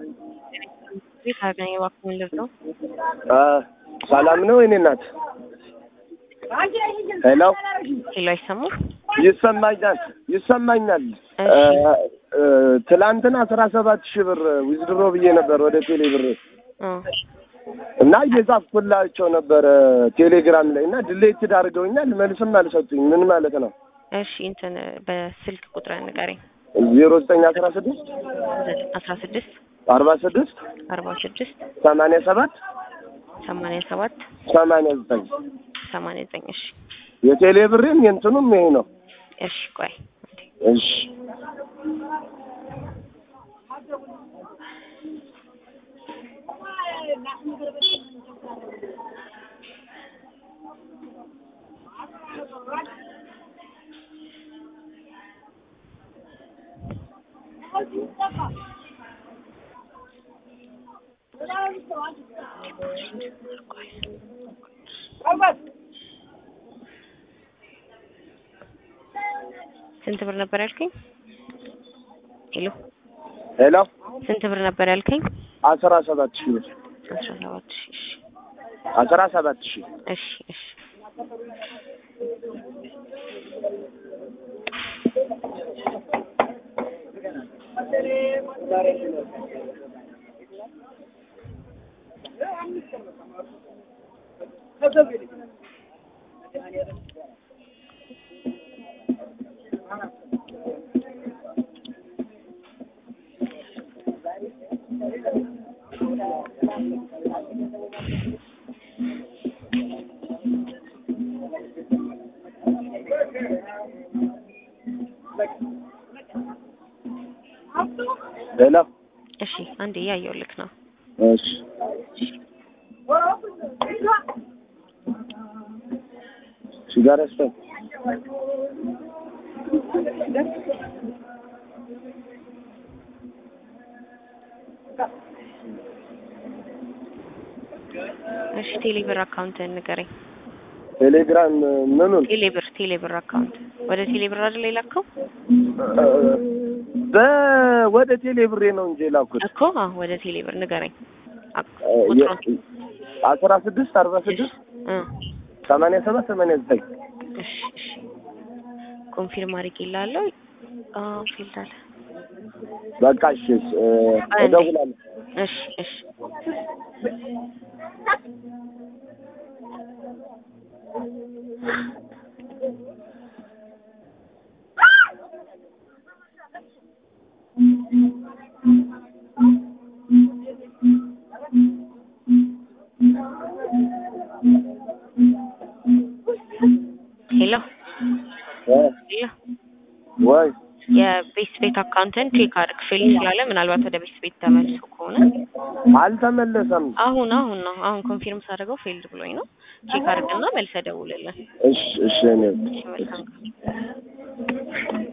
ቤት አገኘ እባክህ ልርዳው። ሰላም ነው የኔ እናት? ሄሎ ሄሎ፣ አይሰማም? ይሰማኛል ይሰማኛል። እሺ። ትላንትና አስራ ሰባት ሺህ ብር ዊዝድሮ ብዬ ነበር ወደ ቴሌ ብር አ እና እየጻፍኩላቸው ነበረ ቴሌግራም ላይ እና ድሌትድ አድርገውኛል። መልስም አልሰጡኝ። ምን ማለት ነው? እሺ፣ እንትን በስልክ ቁጥር ንገረኝ። ዜሮ ዘጠኝ አስራ ስድስት አስራ ስድስት አርባ ስድስት አርባ ስድስት ሰማንያ ሰባት ሰማንያ ሰባት ሰማንያ ዘጠኝ ሰማንያ ዘጠኝ እሺ፣ የቴሌ ብሬም የእንትኑም ይሄ ነው። እሺ፣ ቆይ አንዴ። እሺ ስንት ብር ነበር ያልከኝ? ሄሎ፣ ሄሎ ስንት ብር ነበር ያልከኝ? አስራ ሰባት ሺህ ብር አስራ ሰባት ሺህ እሺ፣ አስራ ሰባት ሺህ እሺ፣ እሺ። ሄሎ እሺ፣ አንዴ እያየሁልክ ነው። እሺ ሲጋራ ስጠኝ። እሺ፣ ቴሌብር አካውንት ንገረኝ። ቴሌግራም ምኑን ቴሌብር ቴሌብር አካውንት ወደ ቴሌብር አይደል የላከው በወደ ቴሌ ብሬ ነው እንጂ የላኩት እኮ? አዎ፣ ወደ ቴሌብር ንገረኝ። አክ- የ- ቁጥሩን አስራ ስድስት አርባ ስድስት እ ሰማንያ ሰባት ሰማንያ ዘጠኝ እሺ፣ እሺ። ኮንፊርም አድርጌልሃለሁ። አዎ፣ ፊልድ አለ። በቃ እሺ እ፣ እደውላለሁ። እሺ፣ እሺ። ሄሎ እ፣ ሄሎ ወይ የቤት ቤት አካውንትን ቼክ አድርግ። ፌል ስላለ ምናልባት ወደ ቤት ቤት ተመልሶ ከሆነ አልተመለሰም። አሁን አሁን ነው አሁን ኮንፊርም ሳደርገው ፌልድ ብሎኝ ነው። ቼክ አድርግና መልሰህ ደውልልን። እሺ እሺ እኔ እሺ፣ መልካም ቀን።